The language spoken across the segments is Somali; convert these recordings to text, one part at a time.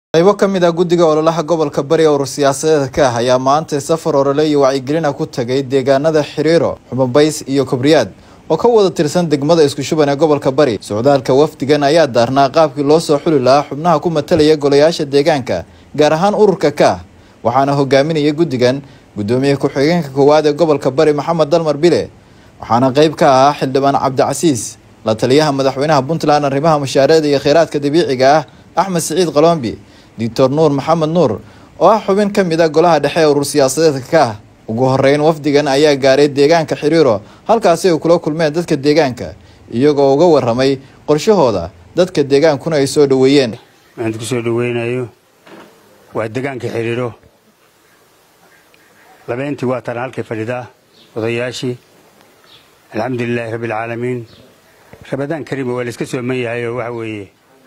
qaybo ka mid ah guddiga ololaha gobolka bari urur siyaasadeed ka ah ayaa maanta safar orole iyo wacyigelina ku tagay deegaanada xiriiro xumabays iyo kobriyaad oo ka wada tirsan degmada isku shuban ee gobolka bari socdaalka wafdigan ayaa daarnaa qaabkii loo soo xuli lahaa xubnaha ku matalaya golayaasha deegaanka gaar ahaan ururka ka ah waxaana hogaaminaya guddigan guddoomiye ku-xigeenka koowaad ee gobolka bari maxamed dalmar bile waxaana qeyb ka ahaa xildhibaan cabdicasiis la taliyaha madaxweynaha puntland arrimaha mashaariicda iyo kheyraadka dabiiciga ah axmed siciid qalombi doctor nuur maxamed nuur oo ah xubin ka mid a golaha dhexe ee urur siyaasadeedka ka ah ugu horeyn wafdigan ayaa gaaray deegaanka xiriiro halkaasi ay kula kulmeen dadka deegaanka iyagoo uga waramay qorshahooda dadka deegaankuna ay soo dhoweeyeen waxaan ku soo dhoweynayo waa degaanka xiriiro labeentii waa tana halkay fadhidaa odayaashii alxamdulilaahi rabbi alcaalamiin rabadaan kariima waa layska sooman yahay oo waxa weeye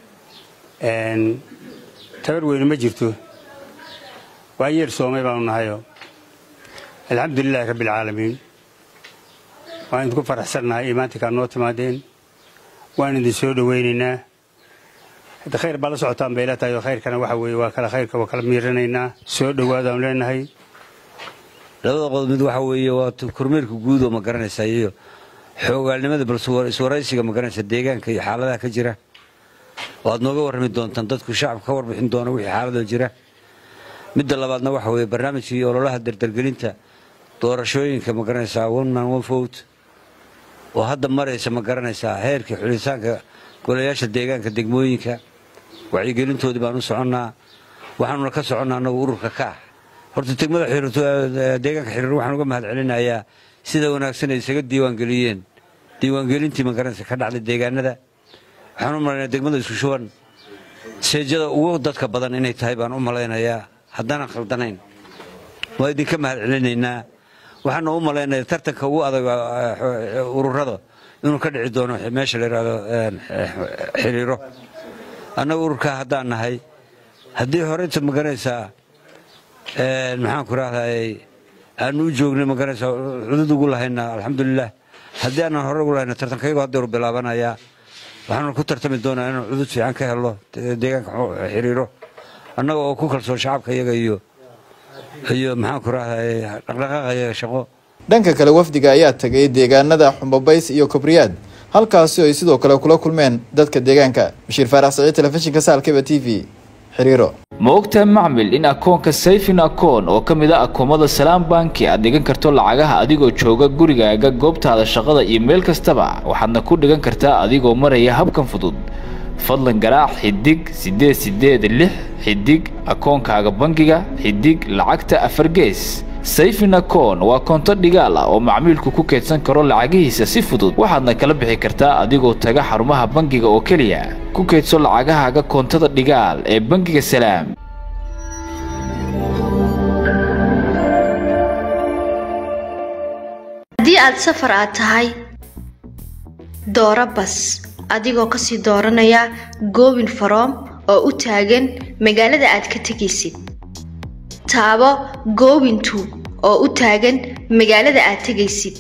tabar weyne ma jirto waa yeer soomay baanu nahayo alxamdulilaahi rabbi alcaalamiin waan idinku faraxsannahay imaantinkaa noo timaadeen waan idin soo dhoweynaynaa hadda khayr baa la socotaan bay la tahay oo khayrkana waxa weeye waa kala khayrka waa kala miiranaynaa soo dhowaadaanu leenahay labada qodob mid waxa weeye waa kormeerka guud oo ma garanaysa iyo xoogaalnimada bal iswaraysiga ma garanaysa deegaanka iyo xaaladaha ka jira waad nooga warrami doontaan dadku shacabka ka warbixin doona wixii xaaladoo jira midda labaadna waxa weeye barnaamijkii ololaha dardargelinta doorashooyinka ma garanaysaa one man one vote oo hadda maraysa ma garanaysaa heerkii xulitaanka golayaasha deegaanka degmooyinka wacyigelintoodii baan u soconnaa waxaanuna ka soconnaa annagu ururka kaah horta degmada deegaanka xiriir waxaan uga mahad celinayaa sida wanaagsan ay isaga diiwaangeliyeen diiwaangelintii ma garanaysa ka dhacday deegaanada waxaan u malaynaya degmada isku shuban seejada ugu dadka badan inay tahay baan u malaynayaa haddaanan khaldanayn waa idinka mahad celinaynaa waxaana u malaynaya tartanka ugu adag ururada inuu ka dhici doono meesha la yidhaahdo xiriiro annaga ururkaa haddaan nahay haddii horeyta ma garanaysaa maxaan ku rahday aanu u joognay ma garanaysaa cudud ugu lahayna alxamdulilah haddii aanan hore ugu lahayna tartankayagu haddeeru bilaabanayaa waxaanu ku tartami doonaa inaan cudud fiican ka helno deegaanka xiriiro annaga oo ku kalsoon shacabka iyaga iyo iyo maxaan ku rahday dhaqdhaqaaqa iyaga shaqo dhanka kale wafdiga ayaa tagay deegaanada xumbabays iyo kobriyaad halkaasi ay sidoo kale kula kulmeen dadka deegaanka bashiir faarax saciid telefishinka saalkeba t v xiriiro ma ogtahay macmil in akoonka sayfin akoon oo ka mid a akoomada salaam banki aad dhigan karto lacagaha adigoo jooga gurigaaga goobtaada shaqada iyo meel kastaba waxaadna ku dhigan kartaa adigoo maraya habkan fudud fadlan garaac xidig siddeed siddeed lix xidig akoonkaaga bangiga xidig lacagta afar gees sayfin akoon waa koonto dhigaal ah oo macmiilku ku keydsan karo lacagihiisa si fudud waxaadna kala bixi kartaa adigoo taga xarumaha bangiga oo keliya ku keydso lacagahaaga koontada dhigaal ee bangiga salaam haddii aad safar aad tahay dooro bas adigoo kasii dooranaya goobin faroom oo u taagan magaalada aad ka tegaysid taabo goobintu oo u taagan magaalada aad tegaysid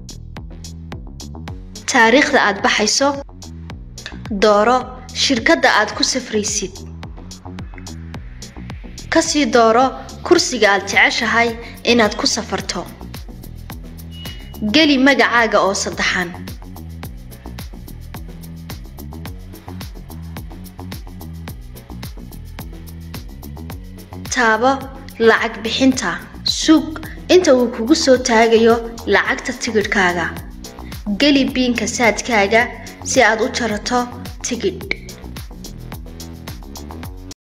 taariikhda aad baxayso dooro shirkadda aad ku safraysid kasii dooro kursiga aad jeceshahay inaad ku safarto geli magacaaga oo saddexan taabo lacag bixinta sug inta uu kugu soo taagayo lacagta tigidhkaaga geli biinka saadkaaga si aad u jarato tigidh